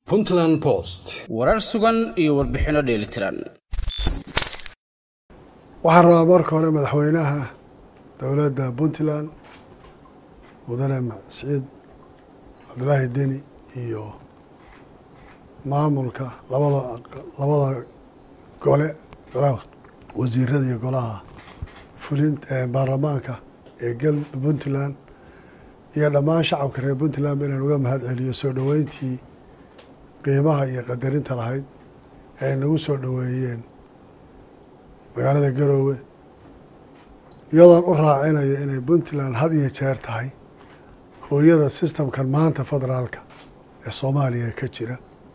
puntland post warar sugan iyo warbixinno dheelitiran waxaan rabaa marka hore madaxweynaha dowladda puntland mudane siciid cabdulaahi deni iyo maamulka labada labada gole golaha wasiirada iyo golaha fulin baarlamaanka ee gal puntland iyo dhammaan shacabka reer puntland inaan uga mahad celiyo soo dhoweyntii qiimaha iyo qadarinta lahayd ee ay nagu soo dhoweeyeen magaalada garoowe iyadoon u raacinayo inay puntland had iyo jeer tahay hooyada sistamkan maanta federaalka ee soomaaliya ka jira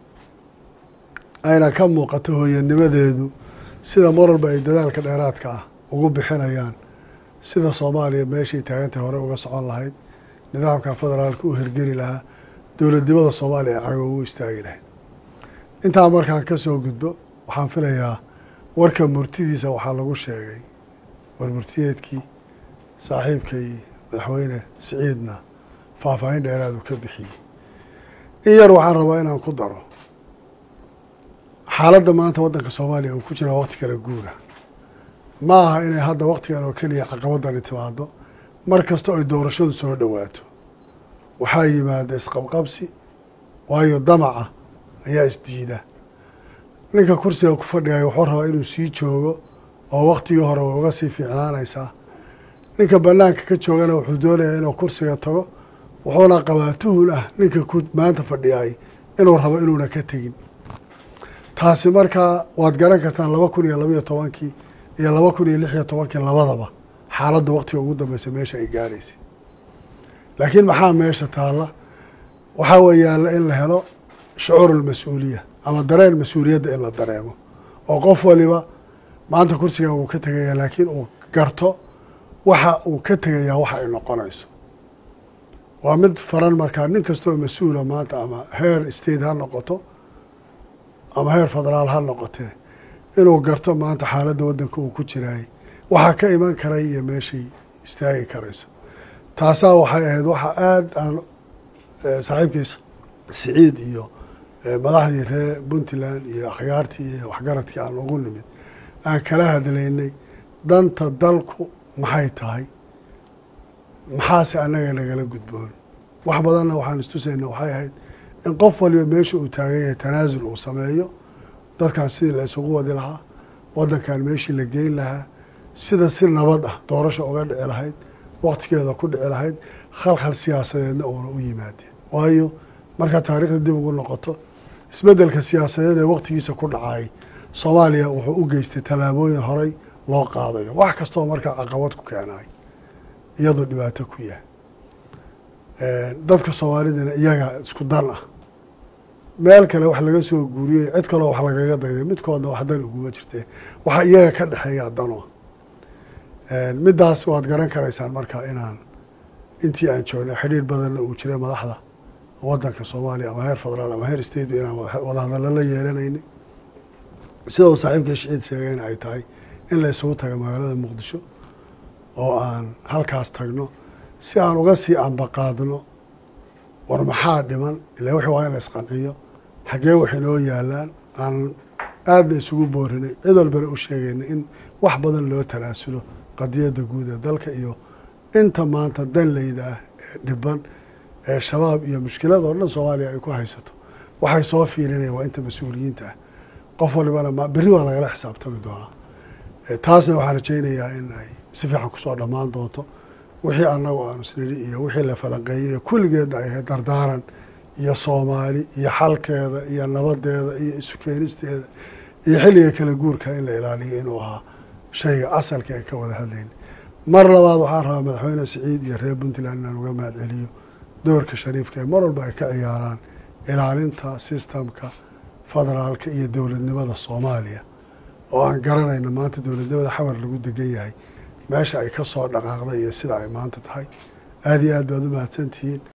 ayna ka muuqato hooyanimadeedu sida mar walba ay dadaalka dheeraadka ah ugu bixinayaan sida soomaaliya meeshay taagantahay hore uga socon lahayd nidaamka federaalka u hirgeli lahaa dowladnimada soomaaliya ee cago ugu istaagi lahayd intaa markaan ka soo gudbo waxaan filayaa warka murtidiisa waxaa lagu sheegay war murtiyeedkii saaxiibkay madaxweyne siciidna faahfaahin dheeraadu ka bixiyey in yar waxaan rabaa inaan ku daro xaaladda maanta waddanka soomaaliya uu ku jira waqti kala guura ma aha inay hadda waktigan oo keliya caqabadani timaado mar kasta ay doorashadu soo dhowaato waxaa yimaada isqabqabsi waayo damaca ayaa isdiida ninka kursiga ku fadhigaya wuxuu rabaa inuu sii joogo oo waktigii hore way uga sii fiicnaanaysaa ninka banaanka ka joogana wuxuu doonayaa inuu kursiga tago wuxuuna qabaa tuhun ah ninka ku maanta fadhiyay inuu rabo inuuna ka tegin taasi markaa waad garan kartaan laba kun iyo labaiyo tobankii iyo laba kun iyo lix iyo tobankii labadaba xaaladda waktiga ugu dambeysa meesha ay gaaraysay laakiin maxaa meesha taalla waxaa weeyaalla in la helo shucuurulmas-uuliya ama dareen mas-uuliyadda in la dareemo oo qof waliba maanta kursigan wuu ka tegayaa laakiin uu garto waxa uu ka tegayaa waxa ay noqonayso waa mid faran markaa nin kastoo mas-uula maanta ama heer state ha noqoto ama heer federaal ha noqotee inuu garto maanta xaaladda waddanka uu ku jiraayay waxaa ka iman karay iyo meeshay istaagi karayso taasaa waxay ahayd waxa aada aan saaxiibkiis siciid iyo madaxdii reer puntland iyo akhyaartii iyo waxgaradkii aan ugu nimid aan kala hadlaynay danta dalku maxay tahay maxaase annaga nagala gudboon wax badanna waxaan istusayna waxay ahayd in qof waliba meesha uu taagan yahay tanaasul uu sameeyo dadkan sidii la isugu wadi lahaa waddankan meeshii la geyn lahaa sida si nabad ah doorasha uga dhici lahayd waktigeeda ku dhici lahayd khalkhal siyaasadeedna uuna u yimaadeen waayo markaa taariikhda dib ugu noqoto isbeddelka siyaasadeed ee waktigiisa ku dhacay soomaaliya wuxuu u geystay tallaabooyin horey loo qaadayo wax kastoo markaa caqabad ku keenay iyadoo dhibaato ku yahay dadka soomaalidana iyaga isku dan ah meel kale wax laga soo guuriyey cid kaloo wax lagaga dayday midkoodna wax dan uguma jirtee waxa iyaga ka dhexeeya dano middaas waad garan karaysaan markaa inaan intii aan joognay xidhiir badanna uu jiray madaxda waddanka soomaaliya ama heer federaal ama heer state ba inaan wadahadallo la yeelanayna sida uu saaxiibka shiciid sheegayna ay tahay in la isugu taga magaalada muqdisho oo aan halkaas tagno si aan uga sii ambaqaadno war maxaa dhiman ila wixii waa in la isqanciyo xaggee wax inoo yaalaan aan aadna isugu boorinay cid walbana u sheegayna in wax badan loo tanaasulo qadiyadda guud ee dalka iyo inta maanta danleyda ah ee dhiban ee shabaab iyo mushkilada oo dhan soomaaliya ay ku haysato waxay soo fiirinayaan waa inta mas-uuliyiinta ah qof walibana ma berri waa lagala xisaabtami doonaa taasna waxaan rajaynayaa in ay si fiican kusoo dhammaan doonto wixii annagu aanu isnidhi iyo wixii la falanqeeyey kulligeedna ay ahayd dardaaran iyo soomaali iyo xalkeeda iyo nabadeeda iyo isu keenisteeda iyo xilliga kala guurka in la ilaaliyo inuu ahaa shayga asalka ee ka wada hadlayna mar labaad waxaan rabaa madaxweyne siciid iyo reer puntland inaan uga mahad celiyo doorka shariifka ee mar walba ay ka ciyaaraan ilaalinta sistamka federaalka iyo dowladnimada soomaaliya oo aan garanayna maanta dowladnimada xamar lagu degan yahay meesha ay ka soo dhaqaaqday iyo sida ay maanta tahay aada iyo aad baad u mahadsantihiin